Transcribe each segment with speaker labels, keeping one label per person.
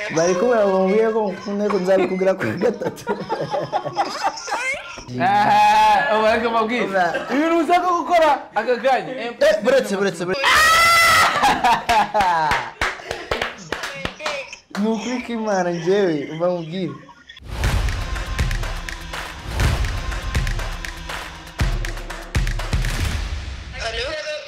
Speaker 1: bari kumwe bamubwiye ko mukunda ko nzabikubwira kuri gatatu
Speaker 2: ubareke mabwire ibintu ushaka gukora aka kanya
Speaker 1: Eh, buretse buretse buretse ni ukuri k'imana njyewe bamubwire
Speaker 3: Allô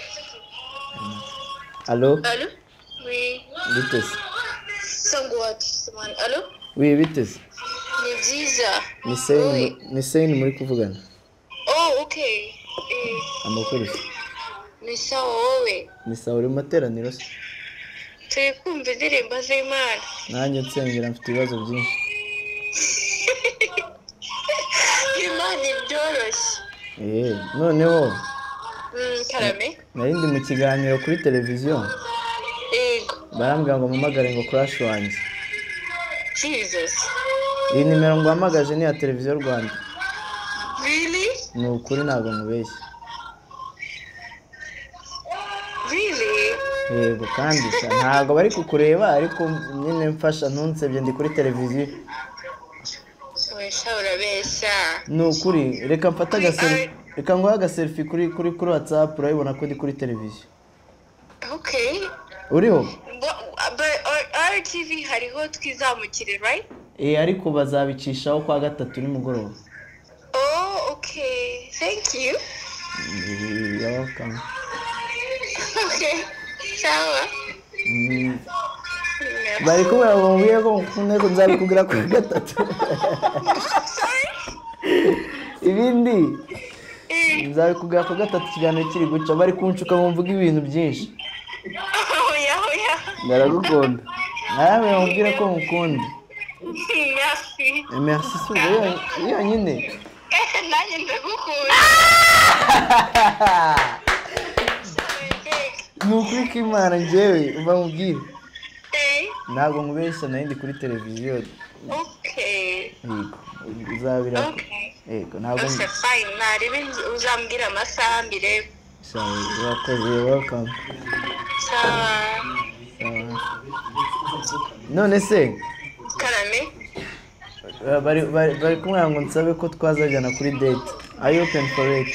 Speaker 1: alo
Speaker 3: Allô Oui.
Speaker 1: biteze
Speaker 3: Sangwat. Man. Allô
Speaker 1: wi biteze
Speaker 3: Ni byiza.
Speaker 1: ni seyini
Speaker 3: Oui.
Speaker 1: ni seyini muri kuvugana
Speaker 3: Oh, okay. Eh,
Speaker 1: amakuru se
Speaker 3: ni sawa wowe.
Speaker 1: ni sawa uri mu materaniro se
Speaker 3: Turi kumva indirimbo z'Imana.
Speaker 1: nanjye nsengera mfite ibibazo byinshi
Speaker 3: Imana ibyoroshye.
Speaker 1: eee noneho
Speaker 3: Mm, karame.
Speaker 1: nari ndi mu kiganiro kuri televiziyo
Speaker 3: Yego.
Speaker 1: barambwira ngo mpamagare ngo crash wanjye
Speaker 3: Jesus.
Speaker 1: iyi nimero ngo uhamagaje ni iya televiziyo rwanda
Speaker 3: Really?
Speaker 1: ni ukuri ntabwo mubeshya
Speaker 3: Really?
Speaker 1: yego kandi sha ntabwo bari kukureba ariko nyine mfasha ntunsebye ndi kuri televiziyo
Speaker 3: Wesha urabeshya.
Speaker 1: ni ukuri reka mfate agaseri reka nguhe agaserifi kuri kuri kuri watsapu urabibona ko ndi kuri televiziyo
Speaker 3: Okay.
Speaker 1: uriho
Speaker 3: But, but RTV hariho twizamukire, right?
Speaker 1: eh ariko bazabicishaho kwa gatatu nimugoroba
Speaker 3: Oh, okay. Thank you.
Speaker 1: Eh, you're welcome.
Speaker 3: Okay. Sawa.
Speaker 1: Mm, bari kumwe bamubwiye ko mukunda ko nzabikubwira kuri gatatu ibindi nzabikubwira ku gatatu ikiganiro kiri guca bari kunshuka bumvuga ibintu byinshi
Speaker 3: Oya, oya.
Speaker 1: ndaragukunda nawe bamubwira ko mukunda
Speaker 3: Merci.
Speaker 1: Eh, merci si ubwo yo- yonyine
Speaker 3: Eh, nanjye ndagukunda.
Speaker 1: ni ukuri k'imana njyewe bamubwire
Speaker 3: Eh,
Speaker 1: ntabwo nkubeshya nari ndi kuri televiziyo
Speaker 3: okay.
Speaker 1: yego uzabira
Speaker 3: Okay.
Speaker 1: yego ntabwo
Speaker 3: Ose fine. Narebe uzambwira amasaha mbirebe.
Speaker 1: Sawa, urakoze welcome
Speaker 3: Sawa.
Speaker 1: Sawa. none se
Speaker 3: Karame.
Speaker 1: uh, bari bari bari kumubwira ngo nsabe ko twazajyana kuri date are you open for it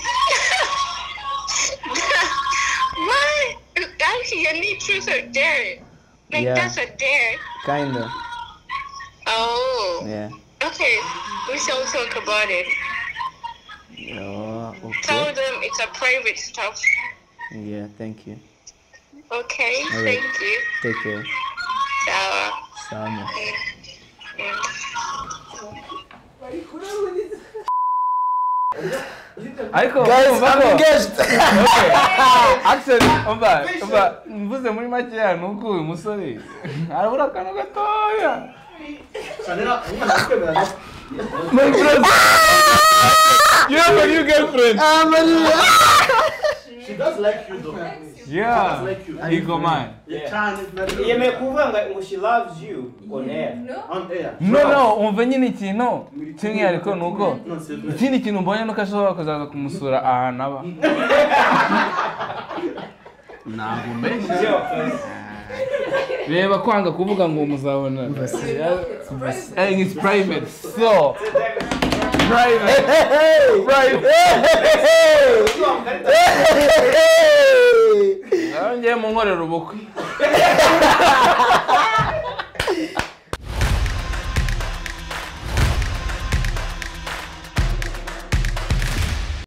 Speaker 3: What? Actually, you need truth or dare. Like,
Speaker 1: Yeah.
Speaker 3: that's a dare.
Speaker 1: kinda
Speaker 3: Oh.
Speaker 1: yeah
Speaker 3: Okay. We shall talk about it.
Speaker 1: oh,
Speaker 3: Tell
Speaker 1: okay
Speaker 3: them it's a private stuff.
Speaker 1: yeah thank you
Speaker 3: Okay.
Speaker 1: Alright.
Speaker 3: Thank you.
Speaker 1: take care
Speaker 3: Sawa.
Speaker 1: sama
Speaker 3: Mm.
Speaker 2: ariko
Speaker 1: guys
Speaker 2: umva
Speaker 1: I'm
Speaker 2: ko
Speaker 1: engaged
Speaker 2: actually umva umva mvuze muri makeya ni uko uyu musore arabura akantu gatoya my friend you have a new girlfriend
Speaker 1: ah Maria
Speaker 4: She does like you though.
Speaker 2: yeah
Speaker 4: like you.
Speaker 2: ego man
Speaker 5: yemeye kuvuga ngo ngo she loves you on air
Speaker 4: On air.
Speaker 2: no no umva nyine ikintu cy'umwihariko ni uko
Speaker 4: No, seriously.
Speaker 2: ikindi kintu mbonye nuko ashobora kuzaza kumusura ahantu aba ntabwo mbeshya reba kwanga kuvuga ngo muzabona Eh, it's private so private private ngiye mu nkorera ubukwe